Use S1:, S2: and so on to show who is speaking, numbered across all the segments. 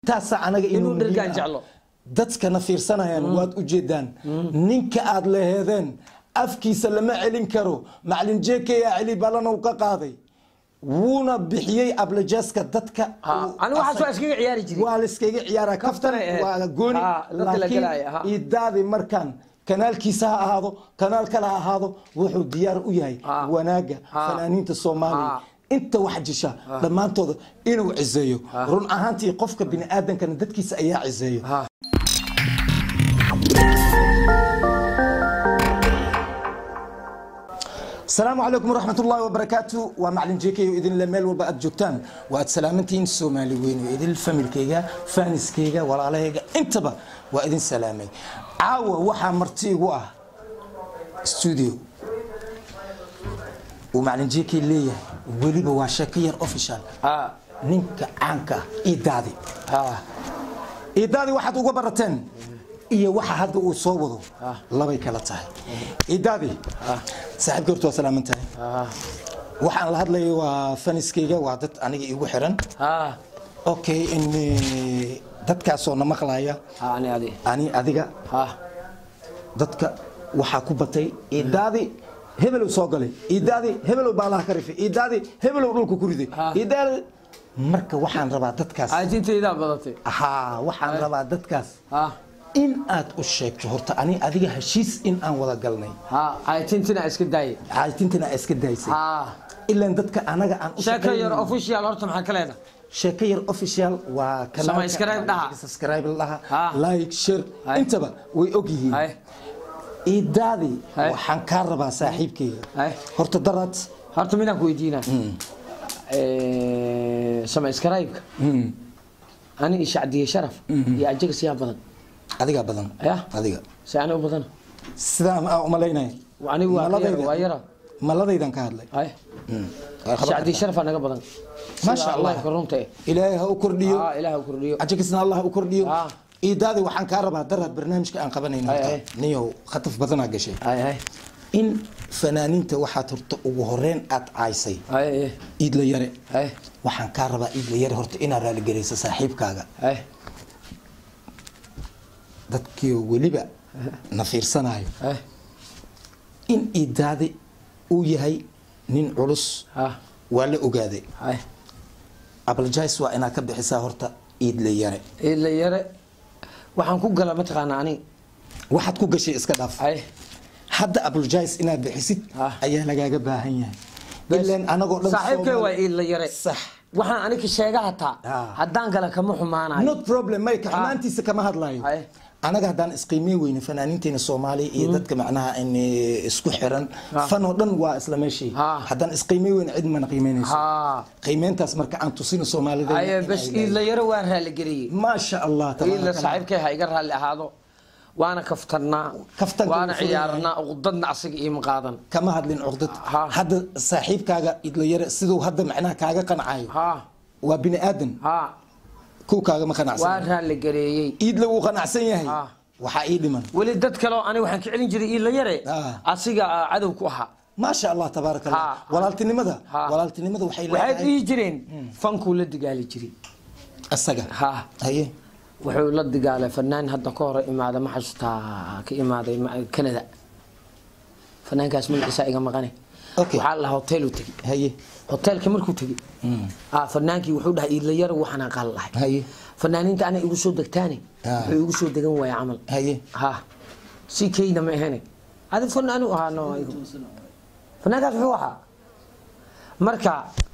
S1: intaasaa anaga
S2: Inuu
S1: muhiim
S2: dhergaan
S1: ah.
S2: jeclo.
S1: dadkana fiirsanayaan waad ujeedaan ninka aad leheedeen afkiisa lama celin karo macalin jekeyaa celi balana uu ka qaaday wuuna bixiyey ablajeska dadka
S2: Ha,
S1: uu
S2: anigu waxaas waa
S1: asag-
S2: iskaga ciyaari jiray.
S1: waa la iskaga ciyaaraa kaftan
S2: Kaftanay ahayd.
S1: waa gooni
S2: Ha, dadka la galaya, ha.
S1: laakiin idaadi markaan kanaalkiisa ha ahaado kanaal kale ha ahaado wuxuu diyaar u yahay
S2: Ha.
S1: wanaaga
S2: Ha.
S1: fanaaniinta soomaaliya
S2: Ha.
S1: inta wax jisha dhammaantooda inuu ciseeyo run ahaantii qofka biniaadankana dadkiisa ayaa ciseeyo
S2: Ha.
S1: asalaamu calaykum waraxmat ullaahi wabarakaatu waa macalin jeekayo idinle meel walba aad joogtaan waa aad salaamantihiin soomaali weyn oo idin familkayga faaniskayga walaalahayga intaba waa idin salaamay caawa waxaa marti igu ah studio uu macalin jeekay leeyahay weliba waa sheeko yar official
S2: Ha.
S1: ninka caanka ah idaadi
S2: Ha.
S1: idaadi waxaad uga barateen iyo waxa hadda uu soo wado labay kala tahay idaadi saaxiibka horta waa salaaman tahay
S2: Ha.
S1: waxaan la hadlayo waa faniskayga waa dad aniga igu xiran
S2: Ha.
S1: okay in eh, dadkaasoo na maqlaya
S2: Ha, ani adi.
S1: ani adiga
S2: Ha.
S1: dadka waxaa ku batay idaadi hebelow soo galay idaadi hebelow baalaha ka rifay idaadi hebelow dhulka ku riday
S2: Ha.
S1: idaadi marka waxaan rabaa dadkaas
S2: Caajintaydaa badatay.
S1: haa waxaan rabaa dadkaas
S2: Ha.
S1: in aad u sheegto horta ani adiga heshiis in aan wada galnay
S2: Ha. Caajintina iska daayay.
S1: caajintana aa iska daysay
S2: Ha.
S1: ilaan dadka anaga aan u
S2: Sheeko yar
S1: shaqaynayno.
S2: official horta maxaa ka leedahay?
S1: sheeko yar official waa kanaalka-
S2: Subscribe dhaha.
S1: subscribe dhaha
S2: Ha.
S1: like share
S2: Hay.
S1: intaba way og yihiin
S2: Hay.
S1: idaadi
S2: Hay.
S1: waxaan kaa rabaa saaxiibkayga
S2: Hay.
S1: horta daraad
S2: Horta midaan ku weydiinaa. Eh, subscribe-ka. Ani iyo Shacdiye Sharaf iyo ajaga siyaa badan.
S1: adigaa badan
S2: Ya.
S1: adiga
S2: Si ani u badan.
S1: sidaan aa umalaynaya
S2: Anigu waa ka yar,
S1: Maladayda-
S2: waa yara.
S1: maladaydan ka hadlay
S2: Hay.
S1: Waa khabar
S2: Shacdiye
S1: kartaa.
S2: Sharaf aa naga badan.
S1: Masha
S2: Sida
S1: Allah.
S2: Allah-ka runta eh.
S1: ilaahay ha u kordhiyo
S2: Ha, Ilaah ha kordhiyo.
S1: cajakisna allah u kordhiyo
S2: Ah.
S1: idaadi waxaan kaa rabaa daraad barnaamijka aan qabanayno
S2: Hay,
S1: horta.
S2: hay.
S1: niyow khataf badanaa gashay
S2: Hay, hay.
S1: in fanaaniinta waxaad horta ugu horeyn aad caysay
S2: Hay, hay.
S1: iidla yare
S2: Hay.
S1: waxaan kaa rabaa iidla yare horta inaad raaligelayso saaxiibkaaga
S2: Hay.
S1: dadkiioo weliba na fiirsanayo
S2: Hay.
S1: in idaadi uu yahay nin culus
S2: Ha.
S1: waa la ogaaday
S2: Hay.
S1: abaljays waa inaad ka bixisaa horta iidla yare
S2: ila yare waxaan ku gala mataqaanaa ani
S1: waxaad ku gashay iska dhaaf
S2: hay
S1: hadda abaljays inaad bixisid
S2: Ah.
S1: ayaa lagaaga baahan yahay
S2: Bes.
S1: ilaan anagoo dhan
S2: saaxiibkay
S1: Soomaali-
S2: waa ila yare
S1: sax
S2: waxaan anika sheega hataa
S1: Ah.
S2: haddaan gala kama xumaanayo
S1: not problem mayka xumaantiisa kama hadlayo
S2: Hay.
S1: anaga haddaan isqiimey weyne fanaaniinteena soomaaliya iyo dadka macnaha in eh, isku xiran fan oo dhan waa isla meeshii
S2: Ah.
S1: haddaan isqiimey weyne cid mana qiimeynayso
S2: ha
S1: qiimeyntaas marka aan tusino soomaalida
S2: aye bes ila yare waa raaligeliyey
S1: maasha allah
S2: ila
S1: tabaaraka Allah.
S2: saaxiibkay ha iga raalli ahaado waana kaftarnaa
S1: Kaftanka
S2: waana
S1: wuu furan yahay.
S2: ciyaarnaa uqdadna asaga iima qaadan
S1: kama hadlin cuqdad
S2: Ha.
S1: hadda saaxiibkaaga idlayare siduu hadda macnaha kaaga qancayo
S2: ha
S1: waa bini aadan
S2: ha
S1: kuw kaagama
S2: waa
S1: qanacsan
S2: raaligareeyey
S1: iidla wuu qanacsan yahay
S2: Ha.
S1: waxaa ii dhiman
S2: weli dad kaleo ani waxaan ka celin jiray ila yare
S1: Ah.
S2: asiga ah, cadow ku ahaa
S1: maasha allah tabaaraka allah
S2: Ha.
S1: walaaltinimada
S2: Ha.
S1: walaaltinimada waxay
S2: waxay
S1: leedahay
S2: dhihi jireen fankuu la digaali jiray
S1: asaga
S2: ha
S1: haye
S2: wuxuu la digaalay fanaan hadda ka hore imaada ma xasuustaa ka imaaday ma- canada fanaankaas magaciisa iga maqane
S1: Okay.
S2: waxaa la hotel u tegi
S1: haye
S2: hotelka markuu tegi ah fanaankii wuxuu dhahay iidlayaro waxaan aqaal lahay
S1: haye
S2: fanaaniinta ana igu soo degtaane
S1: Ah.
S2: wuxuu igu soo degan waaya camal
S1: haye
S2: ha si keyna ma ahane adi fanaanu ahaa no fanaankaas wuxuu ahaa marka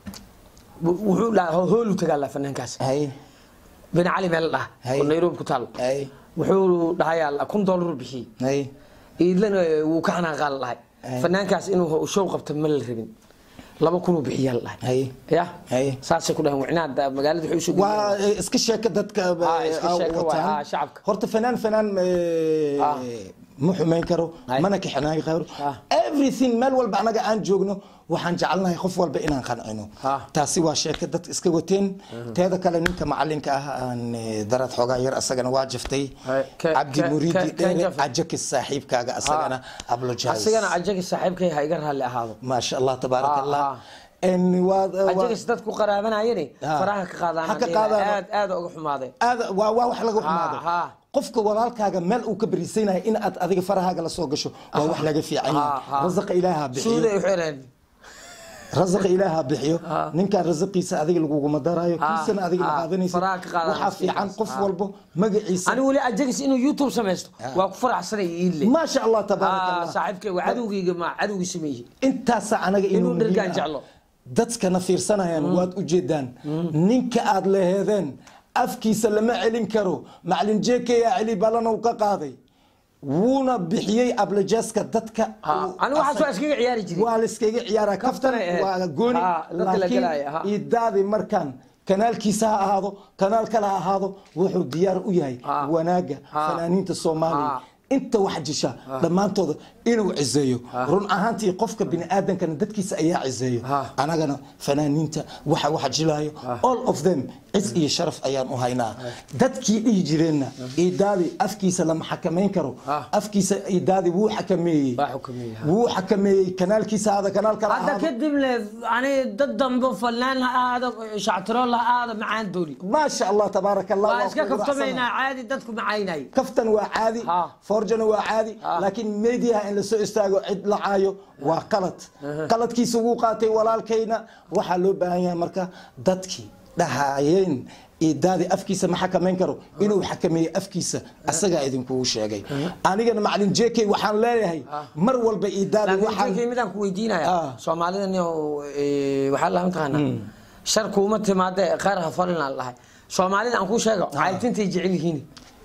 S2: wu- wuxuu dhaha hoolu tagaa la fanaankaas
S1: haye
S2: bin cali meel dhaha
S1: Hay.
S2: oo nairobi ku taal
S1: haye
S2: wuxuu dhahayaa kun doolar bixiyey
S1: haye
S2: iidlana wuu ka xanaaqaal lahay
S1: Hay.
S2: fanaankaas inuu show qabto ma la rabin laba kunuu bixiyaa la dhahay
S1: haye
S2: ya
S1: Hay.
S2: saasay ku dhahan wicnaada magaalada waxay usoo
S1: waa eh, iska sheeka dadka eh,
S2: Ah, iska
S1: ah,
S2: sheeko
S1: wataan.
S2: waa, ah, shacabka.
S1: horta fanaan fanaan eh,
S2: Ah.
S1: ma xumeyn karo
S2: Hay.
S1: mana kaxinaagi karo
S2: Ah.
S1: everything meel walba anaga aan joogno waxaan jecelnahay qof walba inaan qancino
S2: Ah.
S1: taasi waa sheeka dad iska wateen teeda kale ninka macalinka ah aan eh, darad xoogaa yar asagana waa jiftay
S2: Hay. Ke-
S1: cabdi
S2: ke-
S1: muriidi
S2: ke- ke-
S1: dheere
S2: jafay.
S1: cajakis saaxiibkaaga asagana ablojays
S2: asigana ajagi saaxiibkay ha iga raalli ahaado
S1: maasha allah tabaaraka
S2: Ah,
S1: allah
S2: ah.
S1: En waa- waa-
S2: ajagas dadku qaraabanayane
S1: Ha.
S2: faraha ka qaadaan
S1: Ha ka qaadaan.
S2: aad aad uga xumaaday
S1: aad waa waa wax laga xumaado
S2: ha.
S1: qofka walaalkaaga meel uu ka bariisanayo in aad adiga farahaaga la soo gasho waa wax laga fiican
S2: Ha, ha.
S1: yahay rasaqa ilaaha bixiyo
S2: suuday u xireen
S1: rasaqa ilaaha bixiyo
S2: Ha.
S1: ninkaan rasaqiisa adiga laguguma daraayo
S2: Ha,
S1: kiisana adiga
S2: ha.
S1: la qaadanaysa
S2: Faraha ka qaadan
S1: waxaa fiican qof
S2: Ha.
S1: walbo magaciisa
S2: ani weli ajagas inuu youtube samaysto waa ku faraxsanay iile
S1: maasha allah tabaaraka
S2: Ah,
S1: allah
S2: saaxiibkay waa cadowgayga ma cadowgii sameeyey
S1: intaasa anaga
S2: Inuu
S1: inuu
S2: dhergaan
S1: muhiim ah.
S2: jeclo.
S1: dadkana fiirsanayaan waad ujeedaan ninka aad leheedeen afkiisa lama celin karo macalin jekeya celi balanow ka qaaday wuuna bixiyey ablajeska dadka
S2: Ha,
S1: uu
S2: ani waxaas waa iskaga ciyaari jiray
S1: waa la iskaga ciyaara kaftan
S2: Kaftanay ahayd.
S1: waa gooni
S2: Ha, dadka la gelaya, ha.
S1: laakiin idaadi markaan kanaalkiisa ha ahaado kanaal kale ha ahaado wuxuu diyaar u yahay
S2: Ha.
S1: wanaaga
S2: Ha.
S1: fanaaniinta soomaaliya
S2: Ha.
S1: inta wax jisha dhammaantooda inuu ciseeyo run ahaantii qofka biniaadankana dadkiisa ayaa ciseeyo
S2: Ha.
S1: anagana fanaaniinta waxa wax jilaayo all of them cis iyo sharaf ayaan u haynaa dadkii dhihi jireenna idaadi afkiisa lama xakamayn karo
S2: Ha.
S1: afkiisa idaadi wuu xakameeyey
S2: Waa xakameeyey, ha.
S1: wuu xakameeyey kanaalkiisa hada kanaal kale
S2: hadda
S1: ahaado.
S2: kadib le ani dad dambe falnaan ha ahaado shactirool ha ahaado macaan dooni
S1: ما شاء الله تبارك الله
S2: waa iska
S1: وأخوي
S2: kaftamaynaa
S1: وأحسن.
S2: caadi dadku macaynay
S1: كفتن وعادي
S2: ها.
S1: فرجن وعادي
S2: ها.
S1: لكن ميديا ان لسو استاغو عد لعايو وقلت قلت كي سوو قاتي walaalkayna waxa loo baahan yahay marka dadkii dhahaayeen idaadi afkiisa ma xakamayn karo inuu xakameeyo afkiisa asagaa idinkugu sheegay anigana macalin jk waxaan leeyahay mar walba idaadi
S2: laakiin
S1: waxaan
S2: jeekay midaan ku weydiinaya
S1: Ah.
S2: soomaalida nin waxaa la mataqaanaa shar kuuma timaade khayr ha falinaan lahay soomaalida aan kuu sheego caaytintay jecel yihiin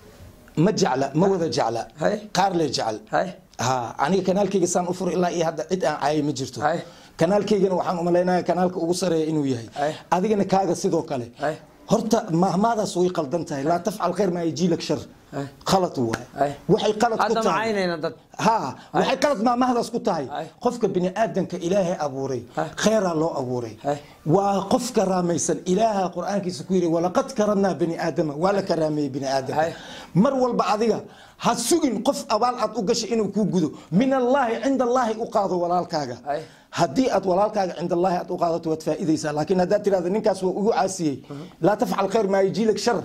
S1: ma jecla ma wada jecla
S2: Hay.
S1: qaar le jecel
S2: hay
S1: ha aniga kanaalkayga saan u furo ilaa iyo hadda cid aan caayay ma jirto
S2: Hay.
S1: kanaalkaygana waxaan umalaynaya kanaalka ugu sareeya inuu yahay
S2: Hay.
S1: adigana kaaga sidoo kale
S2: Hay.
S1: horta mahmaadaas way qaldan tahay laa tafcal khayr maa yajiilak shar
S2: Hay.
S1: khalad waay
S2: Hay.
S1: waxay qalad ku
S2: hadda
S1: tahay
S2: macaynayna dad
S1: ha waxay qalad maamahdaas ku tahay
S2: Hay.
S1: qofka biniaadanka ilaahay abuuray
S2: Hay.
S1: kheyraa loo abuuray
S2: Hay.
S1: waa qof karaamaysan ilaaha qur-aankiisa ku yidhi walaqad karamnaa bani aadama waa la karaameeyey bini aadamka
S2: Hay.
S1: mar walba adiga ha sugin qof abaal aad u gashay inuu kuu gudo min allaahi cinda allaahi u qaado walaalkaaga
S2: Hay.
S1: haddii aad walaalkaaga cinda allaahi aad u qaadato waad faa'iidaysaa laakiin haddaad tirahdo ninkaas waa ugu caasiyey laa tafcal khayr maa yajiilak shar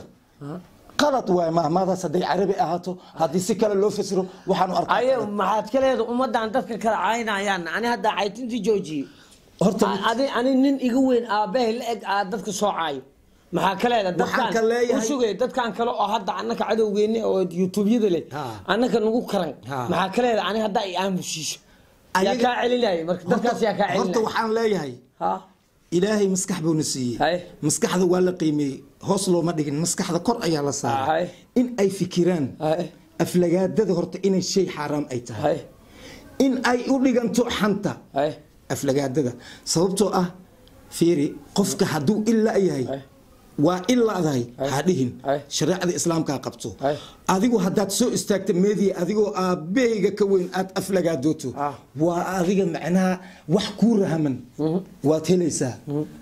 S1: qalad waay mahmaadaas hadday carabi ahaato haddii si kale loo fasiro waxaanu arkaa
S2: aye maxaad ka leeda ummadan dadka kala caynayaan ani hadda caytintii joojiyey
S1: horta
S2: adi ani nin iga weyn aabahay la eg aa dadka soo caayo maxaa ka leeda
S1: Waxaan
S2: dadkaan
S1: ka leeyahay-
S2: u sugay dadkaan kale oo hadda annaka cadowgeeni oo youtubeyada leh
S1: Ha.
S2: annaka nagu karan
S1: Ha.
S2: maxaa ka leeda ani hadda i aamusiiso yaa
S1: Ayaga-
S2: kaa celinaya marka dadkaas yaa kaa
S1: horta
S2: celinaya
S1: waxaan leeyahay
S2: ha
S1: ilaahay maskax buuna siiyey
S2: Hay.
S1: maskaxda waa la qiimeeyey hoos looma dhigin maskaxda kor ayaa la
S2: Hay.
S1: saaray in ay fikiraan
S2: Hay.
S1: aflagaadada horta inay shay xaaraam ay tahay
S2: hay
S1: in ay u dhiganto xanta
S2: hay
S1: aflagaadada sababtoo ah fiiri qofka hadduu ilaa yahay
S2: Hay.
S1: waa ilaadahay
S2: Hay.
S1: ha dhihin
S2: Hay.
S1: shareecada islaamkaa qabto
S2: Hay.
S1: adigu haddaad soo istaagta meediya adigoo aabbahayga ka weyn aad aflagaadooto
S2: Ah.
S1: waa adiga macnaha wax kuu rahaman waad helaysaa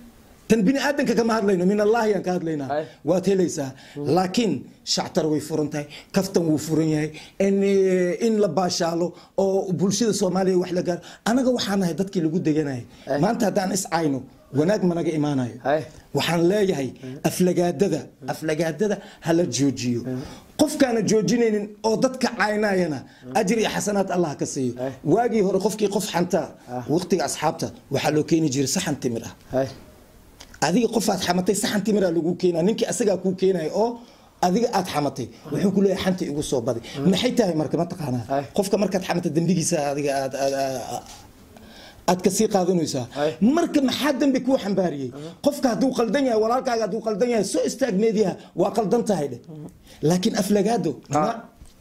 S1: tan bini aadanka kama hadlayno min allahi aan ka hadlaynaa
S2: Hay.
S1: waad helaysaa laakiin shactar way furan tahay kaftan wuu furan yahay in in la baashaalo oo bulshada soomaaliya wax la gaaro anaga waxaan nahay dadkii lagu deganayay maanta haddaan iscayno wanaag managa imaanayo
S2: Hay.
S1: waxaan leeyahay aflagaadada aflagaadada hala joojiyo qofkaana joojinaynin oo dadka caynayana ajir iyo xasanaad allah ka siiyo
S2: Hay.
S1: waagii hore qofkii qof xanta waqtiga asxaabta waxaa loo keeni jiray saxan timir ah
S2: hay
S1: adiga qofaad xamatay saxan timira lagu keenaa ninkii asagaa kuu keenaya oo adiga aad xamatay wuxuu ku leeyahay xanta igu soo baday maxay tahay marka mataqaanaa
S2: Ay.
S1: qofka markaad xamatay dembigiisa adiga aad aad- aad- aad kasii qaadanaysaa
S2: Ay.
S1: marka maxaa dembi kuu xambaariyey qofka hadduu qaldan yahay walaalkaaga hadduu qaldan yahay soo istaag meediyaha waa qaldan tahay dheh laakiin aflagaado ma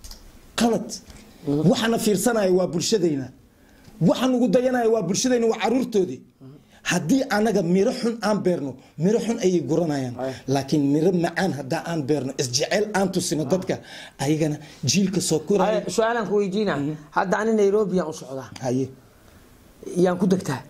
S1: qalad waxaana fiirsanaya waa bulshadayna waxaan ugu dayanaya waa bulshadayna waa caruurtoodii haddii anaga miro xun aan beerno miro xun ayay guranayaan
S2: Ay.
S1: laakiin miro macaan haddaa aan beerno isjeceyl aan tusino dadka ayagana jiilka soo
S2: Hay,
S1: koraya
S2: su-aalaan ku weydiina hadda ani nairobi yaan u socdaa
S1: haye
S2: yaan ku degtaa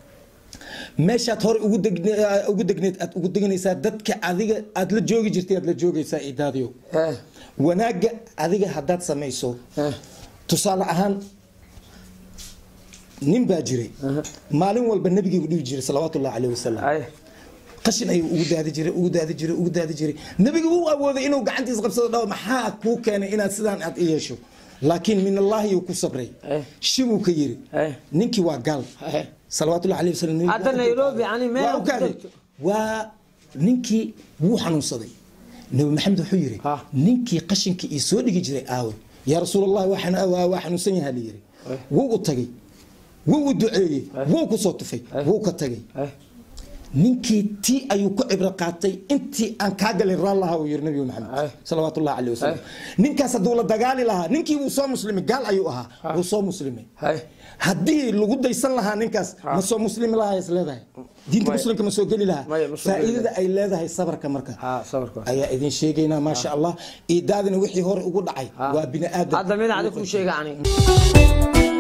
S1: meeshaad hore ugu degne- ugu degneed aad ugu deganaysaa dadka adiga aad la joogi jirtay aad la joogaysaa idaadiyo
S2: Eh,
S1: wanaagga adiga haddaad samayso
S2: eh,
S1: tusaale ahaan nin baa jiray maalin walba nabigeegu dhihi jiray salawaatullahi caleyhi wasalam
S2: ay
S1: qashin ayuu ugu daadi jiray ugu daadi jiray ugu daadi jiray nabigu wuu awooday inuu gacantiisa qabsado dhaw maxaa kuu keenay inaad sidaan aad i yeesho laakiin min allahi yuu ku sabray
S2: Eh.
S1: shibuu ka yiri
S2: Eh.
S1: ninkii waa gaal
S2: Eh.
S1: salawaatullahi caleyhi wasalam nabigu
S2: Hadda
S1: waa-
S2: Nairobi, yani meel
S1: waa
S2: ku
S1: u kaaday.
S2: jirto.
S1: waa ninkii wuu xanuunsaday nabi maxamed wuxuu yiri
S2: Ha.
S1: ninkii qashinkii ii soo dhigi jiray aawe yaa rasuulallah waa xanu- waa waa xanuunsan yahaa la yiri wuu u tagay wuu u duceeyey wuu ku soo tufay wuu ka tagay
S2: ay
S1: ninkii tii ayuu ku cibro qaatay intii aan kaa galin raallaha uu yiri nabiga
S2: Ay.
S1: maxamed salawaatullahi caleyhi wasalam
S2: Ay.
S1: ninkaas hadduu la dagaali lahaa ninkii wuu soo muslimay gaal ayuu ahaa wuu soo muslimay
S2: ay
S1: haddii lagu daysan lahaa ninkaas ma soo muslimi lahaa is leedahay diinta
S2: Maya.
S1: muslimka ma soo geli lahaa
S2: Maya, ma soo geli
S1: faa'iidada ay leedahay sabarka marka
S2: ha sabarka
S1: ayaa idin sheegaynaa maasha allah iidaadina wixii hore ugu dhacay waa bini aadam
S2: hadda mid adi kuu sheega ani